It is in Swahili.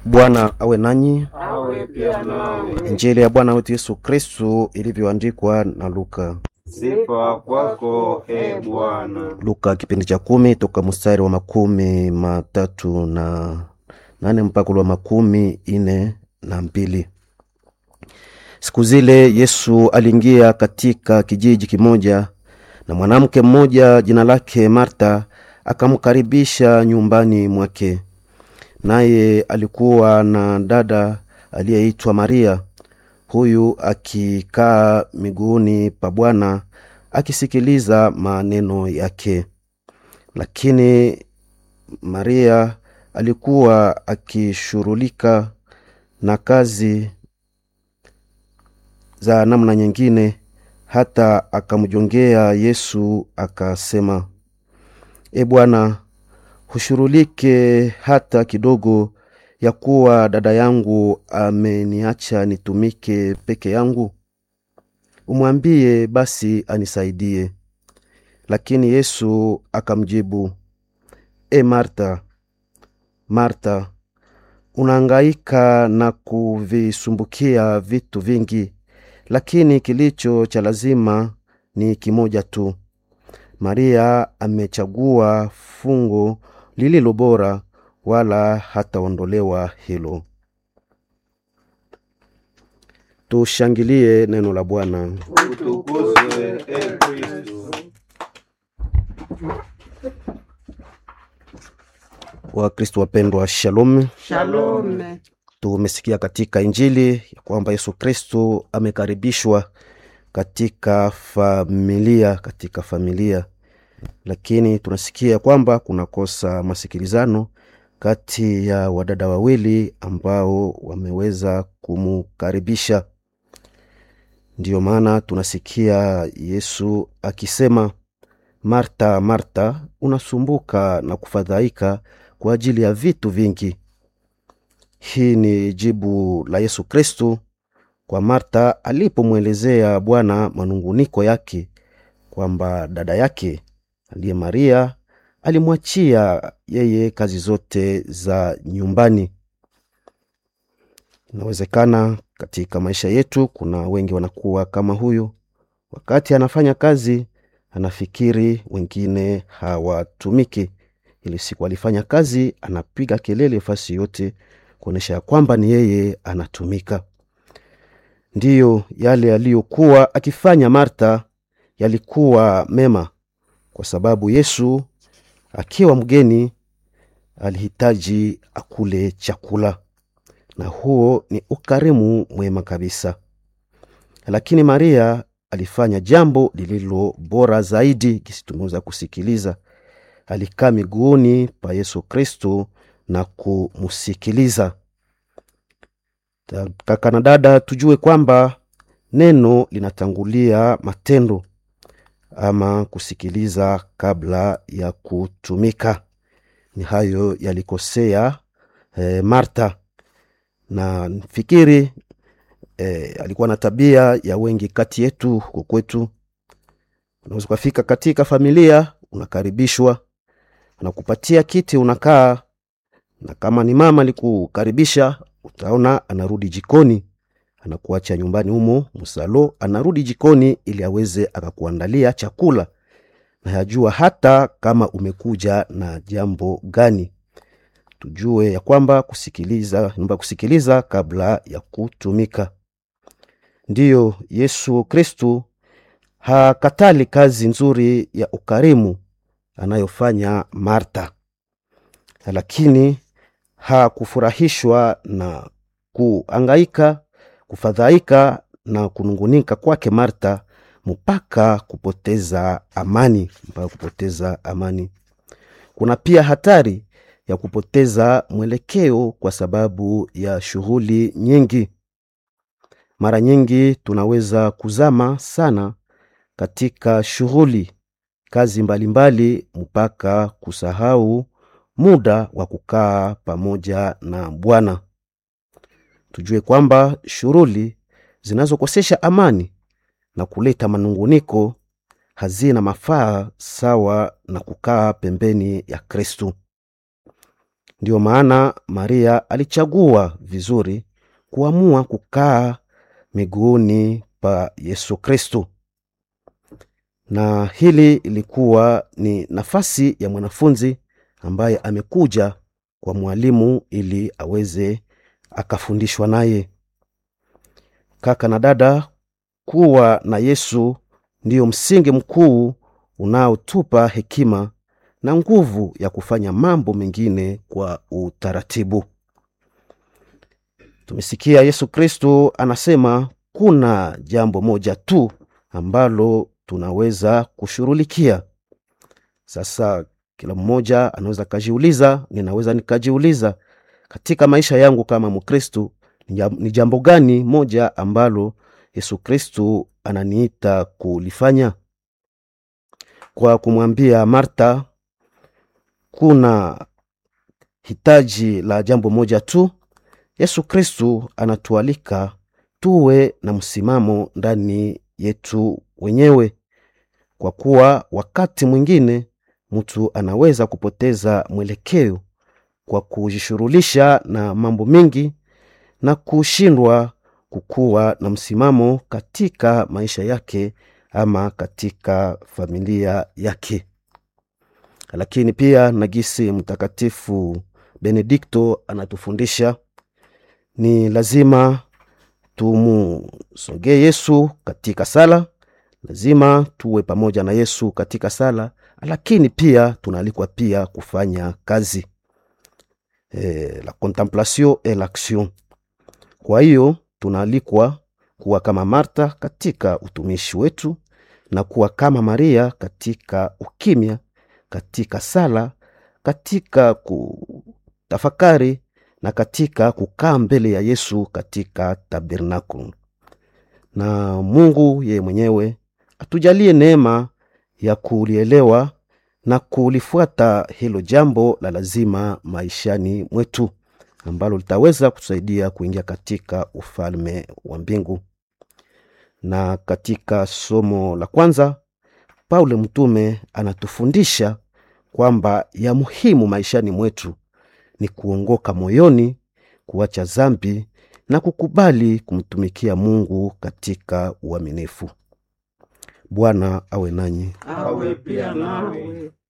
Bwana awe nanyi. awe pia nawe. Injili ya Bwana wetu Yesu Kristu ilivyoandikwa na Luka. Sifa kwako e Bwana. Luka kipindi cha kumi toka mstari wa makumi matatu na nane mpaka ule wa makumi ine na mbili. Siku zile Yesu aliingia katika kijiji kimoja, na mwanamke mmoja jina lake Marta akamkaribisha nyumbani mwake. Naye alikuwa na dada aliyeitwa Maria, huyu akikaa miguuni pa Bwana akisikiliza maneno yake. Lakini Maria alikuwa akishughulika na kazi za namna nyingine, hata akamjongea Yesu akasema, E Bwana, hushughulike hata kidogo ya kuwa dada yangu ameniacha nitumike peke yangu? Umwambie basi anisaidie. Lakini Yesu akamjibu, E Marta, Marta, unahangaika na kuvisumbukia vitu vingi, lakini kilicho cha lazima ni kimoja tu. Maria amechagua fungu lililo bora, wala hataondolewa hilo. Tushangilie neno la Bwana. Utukuzwe e Kristo. Wakristo wapendwa, shalom. Shalome. Tumesikia katika Injili ya kwamba Yesu Kristo amekaribishwa katika familia, katika familia, lakini tunasikia kwamba kunakosa masikilizano kati ya wadada wawili ambao wameweza kumukaribisha. Ndiyo maana tunasikia Yesu akisema, Marta, Marta, unasumbuka na kufadhaika kwa ajili ya vitu vingi. Hii ni jibu la Yesu Kristo kwa Marta alipomwelezea Bwana manunguniko yake kwamba dada yake aliye Maria alimwachia yeye kazi zote za nyumbani. Inawezekana katika maisha yetu kuna wengi wanakuwa kama huyu, wakati anafanya kazi anafikiri wengine hawatumiki. Ili siku alifanya kazi, anapiga kelele fasi yote kuonyesha ya kwamba ni yeye anatumika. Ndiyo yale aliyokuwa akifanya Marta yalikuwa mema, kwa sababu Yesu akiwa mgeni alihitaji akule chakula, na huo ni ukarimu mwema kabisa. Lakini Maria alifanya jambo lililo bora zaidi, kisi tumeweza kusikiliza. Alikaa miguuni pa Yesu Kristo na kumusikiliza. Kaka na dada, tujue kwamba neno linatangulia matendo ama kusikiliza kabla ya kutumika. Ni hayo yalikosea eh, Marta na fikiri eh, alikuwa na tabia ya wengi kati yetu huko kwetu. Unaweza ukafika katika familia, unakaribishwa, anakupatia kiti, unakaa, na kama ni mama alikukaribisha, utaona anarudi jikoni, anakuacha nyumbani humo msalo, anarudi jikoni ili aweze akakuandalia chakula, na yajua hata kama umekuja na jambo gani. Tujue ya kwamba kusikiliza, nyumba kusikiliza kabla ya kutumika. Ndiyo Yesu Kristu hakatali kazi nzuri ya ukarimu anayofanya Marta, lakini hakufurahishwa na kuangaika, kufadhaika na kunungunika kwake Marta mpaka kupoteza amani, mpaka kupoteza amani. Kuna pia hatari ya kupoteza mwelekeo kwa sababu ya shughuli nyingi. Mara nyingi tunaweza kuzama sana katika shughuli kazi mbalimbali mpaka kusahau muda wa kukaa pamoja na Bwana. Tujue kwamba shughuli zinazokosesha amani na kuleta manunguniko hazina mafaa sawa na kukaa pembeni ya Kristu. ndiyo maana maria alichagua vizuri kuamua kukaa miguuni pa yesu kristu na hili ilikuwa ni nafasi ya mwanafunzi ambaye amekuja kwa mwalimu ili aweze akafundishwa naye kaka na dada kuwa na yesu ndiyo msingi mkuu unaotupa hekima na nguvu ya kufanya mambo mengine kwa utaratibu tumesikia yesu kristo anasema kuna jambo moja tu ambalo tunaweza kushughulikia sasa kila mmoja anaweza kajiuliza ninaweza nikajiuliza katika maisha yangu kama mkristu ni jambo gani moja ambalo yesu kristu ananiita kulifanya kwa kumwambia marta kuna hitaji la jambo moja tu yesu kristu anatualika tuwe na msimamo ndani yetu wenyewe kwa kuwa wakati mwingine mtu anaweza kupoteza mwelekeo kwa kujishughulisha na mambo mengi na kushindwa kukuwa na msimamo katika maisha yake ama katika familia yake lakini pia nagisi mtakatifu benedikto anatufundisha ni lazima tumusongee yesu katika sala lazima tuwe pamoja na yesu katika sala lakini pia tunaalikwa pia kufanya kazi e, la contemplation et l'action kwa hiyo tunaalikwa kuwa kama marta katika utumishi wetu na kuwa kama maria katika ukimya katika sala katika kutafakari na katika kukaa mbele ya yesu katika tabernacle na mungu yeye mwenyewe atujalie neema ya kulielewa na kulifuata hilo jambo la lazima maishani mwetu ambalo litaweza kutusaidia kuingia katika ufalme wa mbingu na katika somo la kwanza paulo mtume anatufundisha kwamba ya muhimu maishani mwetu ni kuongoka moyoni kuacha zambi na kukubali kumtumikia mungu katika uaminifu bwana awe nanyi awe pia nawe